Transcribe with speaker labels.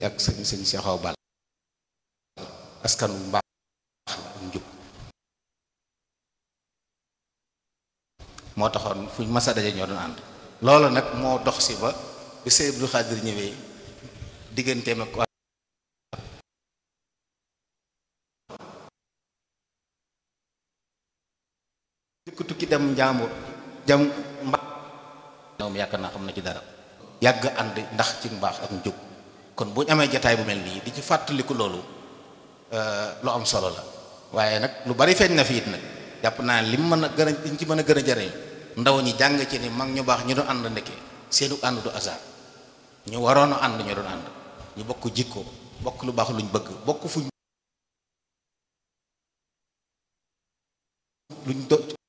Speaker 1: ak sëñ sëñ Seexaw Bal askan wu mbaax la njub moo taxoon fuñ masa daje ñoo doon ànd loolu nag moo dox si ba bi Sëñ Abdou Khadir ñëwee digganteem ak jëkk tukki dem njaambur jam mba moom yaakaar naa xam na ci dara yàgg ànd ndax ci mbaax ak njub kon bu ñu amee jataay bu mel nii di ci fàttaliku loolu lu am solo la waaye nag lu bari feeñ na fi it nag jàpp naa lim mën a gën a liñ ci mën a gën a jariñ ndaw ñi jàng ci ni mag ñu baax ñu doon ànd ndekke seenu ànd du hasard ñu waroon a ànd ñu doon ànd ñu bokk jikko bokk lu baax luñ bëgg bokk fuñ luñ do